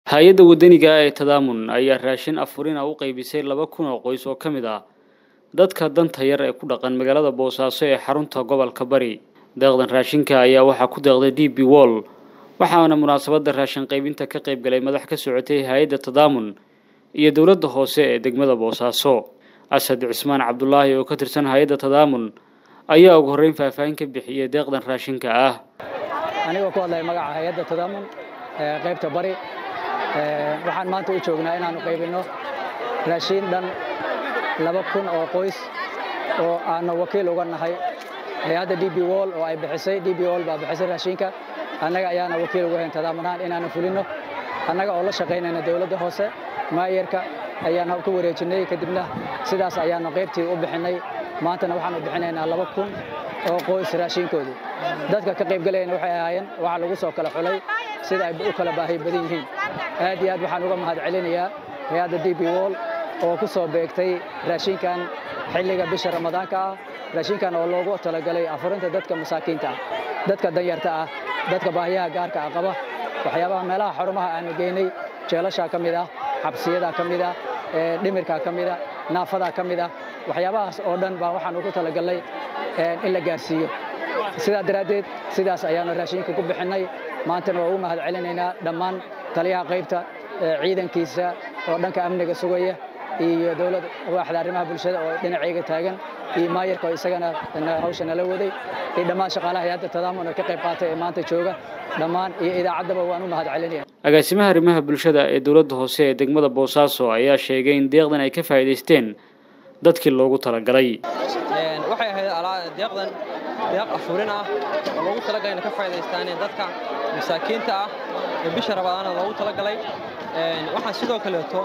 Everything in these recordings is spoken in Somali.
hay-adda waddaniga ee tadaamun ayaa raashin afurina u qaybisay laba kun oo qoys oo ka mid ah dadka danta yar ee ku dhaqan magaalada boosaaso ee xarunta gobolka bari deeqdan raashinka ayaa waxaa ku deeqday d b wall waxaana munaasabadda raashin qaybinta ka qayb galay madax ka socotay hay-adda tadaamun iyo dowladda hoose ee degmada boosaaso asad cismaan cabdulaahi oo ka tirsan hay-adda tadaamun ayaa ugu horreyn faahfaahin ka bixiyey deeqdan raashinka ah anigoo ku hadlaya magaca hay-adda tadaamun ee qaybta bari waxaan maanta u joognaa inaannu qaybinno raashiin dhan laba kun oo qoys oo aannu wakiil uga nahay hay-adda d b wall oo ay bixisay d b wall baa bixisay raashinka annaga ayaana wakiil uga hayn tadaamun ahaan inaannu fulinno annaga oo la shaqaynayna dowladda hoose maayarka ayaana ku wareejinnay kadibna sidaas ayaannu qaybtii u bixinnay maantana waxaannu bixinaynaa laba kun oo qoys raashinkoodii dadka ka qaybgalayana waxay ahaayeen waxaa lagu soo kala xulay sida ay u kala baahi badan yihiin aad iyo aad waxaan uga mahad celinayaa hay-adda d b wall oo ku soo beegtay raashinkan xilliga bisha ramadaanka ah raashinkan oo loogu talagalay afurinta dadka masaakiinta ah dadka danyarta ah dadka baahiyaha gaarka ah qaba waxyaabaha meelaha xarumaha aanu geynay jeelashaa ka mid ah xabsiyadaa ka mid ah dhimirkaa ka mid ah naafadaa ka mid ah waxyaabahaas oo dhan baa waxaan ugu talagalnay in la gaarsiiyo sidaa daraaddeed sidaas ayaannu raashinka ku bixinnay maantana waa ugu mahad celinaynaa dhammaan taliyaha qaybta ciidankiisa oo dhanka amniga sugaya iyo dowlad waaxda arrimaha bulshada oo dhinacayga taagan iyo maayarka oo isagana hawsha nala waday iyo dhammaan shaqaalaha hay-adda tadaamun oo ka qayb qaatay ee maanta jooga dhammaan iyo idaacaddaba waan u mahad celinaya agaasimaha arrimaha bulshada ee dowladda hoose ee degmada boosaaso ayaa sheegay in deeqdan ay ka faa'iidaysteen dadkii loogu talagalay waxay ahayd deeqdan deeq afurin ah oo loogu talagalay inay ka faa'iidaystaaneen dadka masaakiinta ah ee bisha rabadaana loogu talagalay waxaan sidoo kaleeto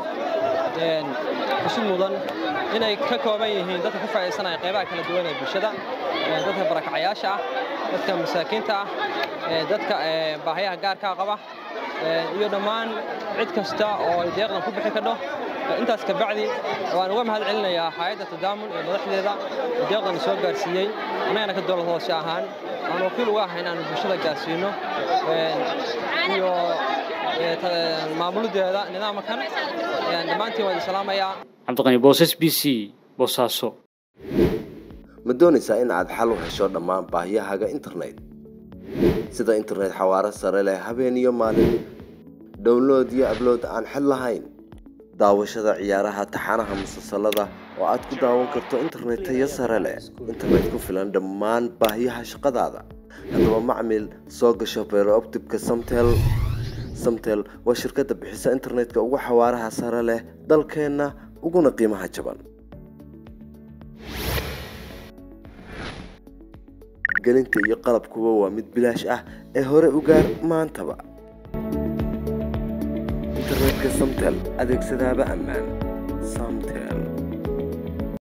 xusid mudan inay ka kooban yihiin dadka ka faa'iidaysanaya qaybaha kala duwan ee bulshada dadka barakacayaasha ah dadka masaakiinta ah dadka baahayaha gaarkaa qaba iyo dhammaan cid kasta oo ay deeqdan ku bixi kadho intaas kabacdi waan uga mahad celinayaa hay-adda tadaamun ee madaxdeeda deeqdan soo gaarsiiyey annagana ka dowlad hoose ahaan aan wakiil uga ahay inaanu bulshada gaarsiino iyo maamuludeeda nidaamkan dhammaantiin waan idin salaamayaa cabdiqani boosas b c boosaaso ma doonaysaa in aad xal u hesho dhammaan baahiyahaaga internet sida internet xawaaro sare leh habeen iyo maalin download iyo ablood aan xid lahayn daawashada ciyaaraha taxanaha musalsalada oo aad ku daawan karto internet tayo sare leh internet ku filan dhammaan baahiyaha shaqadaada haddaba macmil soo gasho beerooptibka samtel samtel waa shirkadda bixisa internetka ugu xawaaraha sare leh dalkeenna uguna qiimaha jaban gelinta iyo qalabkuba waa mid bilaash ah ee hore u gaar maantaba internetka samtel adeegsadaaba ammaan samtel